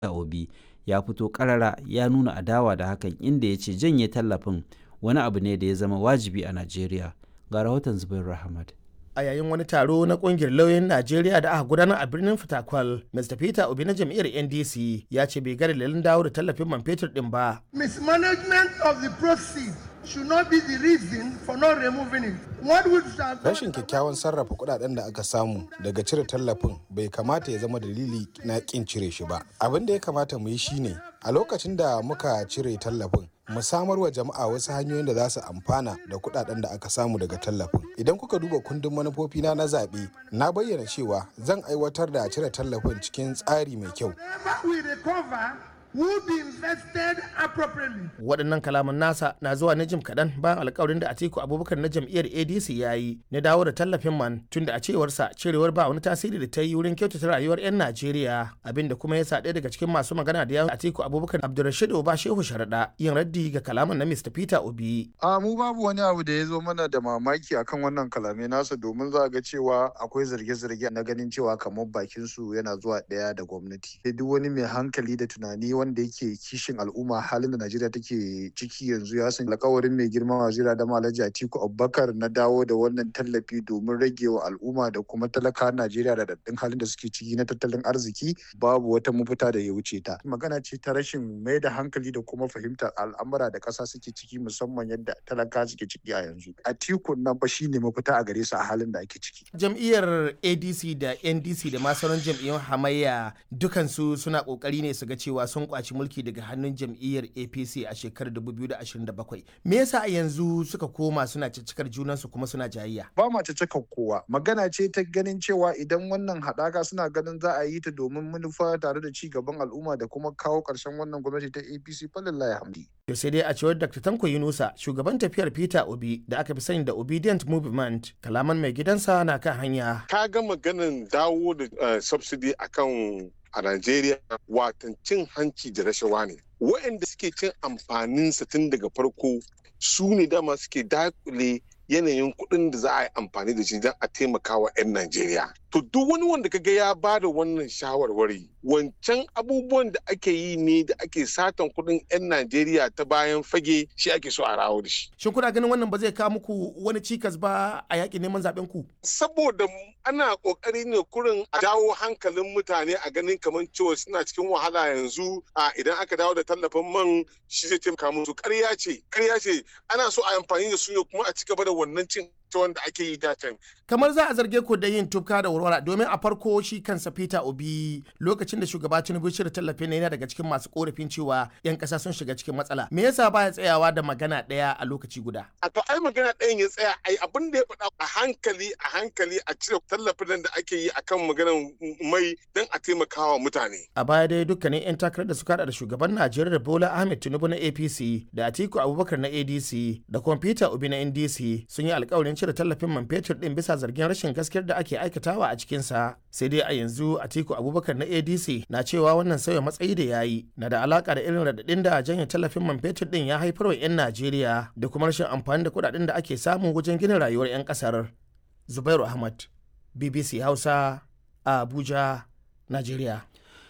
Obi ya fito ƙarara ya nuna adawa da hakan inda ya ce janye tallafin wani abu ne da ya zama wajibi a Najeriya. Ga rahoton Zubairu Ahmad. a yayin wani taro na kungiyar lauyoyin Najeriya da aka gudanar a birnin Fitakwal, Mr. Peter Obi na jam'iyyar NDC ya ce bai ga dalilin dawo da tallafin man fetur din ba. Mismanagement of the proceeds should not be the reason for not removing it. What would have Rashin kyakkyawan sarrafa kudaden da aka samu daga cire tallafin bai kamata ya zama dalili na kin cire shi ba. Abin da ya kamata mu yi shine a lokacin da muka cire tallafin mu samar wa jama'a wasu hanyoyin da za su amfana da kudaden da aka samu daga tallafin. Idan kuka duba kundin manufofina na zaɓe, na bayyana cewa zan aiwatar da cire tallafin cikin tsari mai kyau. whatever we recover will be invested appropriately. Waɗannan kalaman nasa na zuwa na jim kaɗan bayan alkawarin da Atiku Abubakar na jam'iyyar ADC ya yi na dawo da tallafin man tunda a cewarsa cirewar ba wani tasiri da ta yi wurin kyautata rayuwar 'yan Najeriya abinda kuma ya sa ɗaya daga cikin masu magana da yawon Atiku Abubakar Abdulrashid Oba Shehu Sharaɗa yin raddi ga kalaman na Mr. Peter Obi. A mu babu wani abu da ya zo mana da mamaki akan wannan kalamai nasa domin za ga cewa akwai zarge-zarge na ganin cewa kamar bakin su yana zuwa ɗaya da gwamnati. Sai duk wani mai hankali da tunani wanda yake kishin al'umma halin da Najeriya take ciki yanzu ya san alkawarin mai girma wazira da Alhaji Atiku Abubakar na dawo da wannan tallafi domin rage wa al'umma da kuma talaka Najeriya da daɗin halin da suke ciki na tattalin arziki babu wata mafita da ya wuce ta. Magana ce ta rashin mai da hankali da kuma fahimtar al'amura da ƙasa suke ciki musamman yadda talaka suke ciki a yanzu. Atiku nan fa shine mafita a gare su a halin da ake ciki. Jam'iyyar ADC da NDC da ma sauran jam'iyyun hamayya dukansu suna kokari ne su ga cewa sun kwaci mulki daga hannun jam'iyyar APC a shekarar 2027. Me yasa a yanzu suka koma suna ciccikar junansu kuma suna jayayya? Ba ma ta cika kowa. Magana ce ta ganin cewa idan wannan haɗaka suna ganin za a yi ta domin manufa tare da ci gaban al'umma da kuma kawo ƙarshen wannan gwamnati ta APC falillahi hamdi. To sai dai a cewar Dr. Tanko Yunusa, shugaban tafiyar Peter Obi da aka fi sani da Obedient Movement, kalaman mai gidansa na kan hanya. ka ga maganin dawo da uh, subsidy akan a Najeriya watan cin hanci da rashawa ne. Waɗanda suke cin amfaninsa tun daga farko su ne dama suke dakule yanayin kuɗin da za a yi amfani da shi don a taimaka wa 'yan Najeriya. To duk wani wanda kaga ya ba da wannan shawarwari wancan abubuwan da ake yi ne da ake satan kuɗin 'yan Najeriya ta bayan fage shi ake so a rawo da shi. Shin kuna ganin wannan ba zai kawo muku wani cikas ba a yaƙin neman zaɓen ku? Saboda ana ƙoƙari ne kurin a dawo hankalin mutane a ganin kamar cewa suna cikin wahala yanzu a idan aka dawo da tallafin man shi zai taimaka musu ƙarya ce ƙarya ce ana so a amfani da su ne kuma a ci gaba da wannan cin wanda ake yi da can. Kamar za a zarge ku da yin tufka da warwara domin a farko shi kansa Peter Obi lokacin da shugaba Tinubu shirya tallafi ne yana daga cikin masu korafin cewa 'yan ƙasa sun shiga cikin matsala. Me yasa baya tsayawa da magana ɗaya a lokaci guda? A to ai magana ɗayan ya tsaya ai abin da ya faɗa a hankali a hankali a cire tallafin nan da ake yi akan maganar mai don a taimakawa mutane. A baya dai dukkanin 'yan takarar da suka da shugaban Najeriya Bola Ahmed Tinubu na APC da Atiku Abubakar na ADC da kuma Peter Obi na NDC sun yi alkawarin cire tallafin man fetur din bisa zargin rashin gaskiyar da ake aikatawa a cikinsa sai dai a yanzu atiku abubakar na adc na cewa wannan sauya matsayi da ya yi na da alaka da irin radadin da janye tallafin man fetur din ya haifar wa 'yan najeriya da kuma rashin amfani da kudaden da ake samu wajen gina rayuwar 'yan kasar zubairu ahmad bbc hausa a abuja najeriya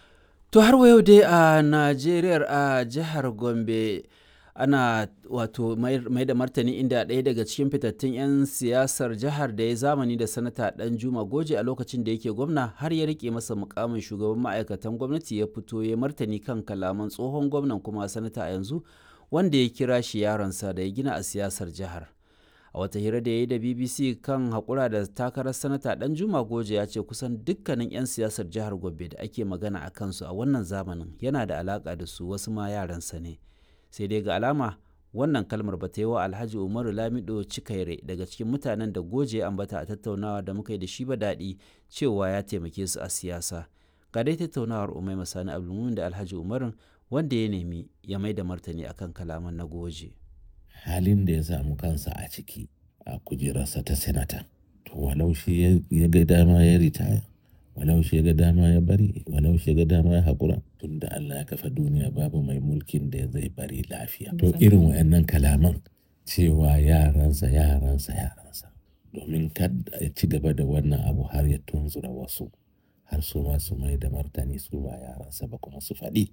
To har wa yau dai a Najeriya a jihar Gombe ana wato mai da martani inda ɗaya daga cikin fitattun 'yan siyasar jihar da ya zamani da sanata ɗan juma goje a lokacin da yake gwamna har ya rike masa mukamin shugaban ma'aikatan gwamnati ya fito ya martani kan kalaman tsohon gwamnan kuma sanata a yanzu wanda ya kira shi yaronsa da ya gina a siyasar jihar a wata hira da ya yi da bbc kan haƙura da takarar sanata ɗan juma goje ya ce kusan dukkanin 'yan siyasar jihar gombe da ake magana a kansu a wannan zamanin yana da alaƙa da su wasu ma yaransa ne sai dai ga alama wannan kalmar ba ta yi wa alhaji umaru lamido cikaire daga cikin mutanen da goje ambata a tattaunawa da muka yi da shi ba daɗi cewa ya taimake su a siyasa ga dai tattaunawar umai masani abdulmumin da alhaji umarun wanda ya nemi ya mai da martani akan kalaman na goje halin da ya samu kansa a ciki a kujerarsa ta senata to walau shi ya ga dama ya ritaya walau shi ga dama ya bari walau shi ga dama ya haƙura tun da Allah ya kafa duniya babu mai mulkin da zai bari lafiya to irin wayannan kalaman cewa yaransa yaransa yaransa domin kada ya ci gaba da wannan abu har ya tunzura wasu har su ma su mai da martani su ba yaransa ba kuma su faɗi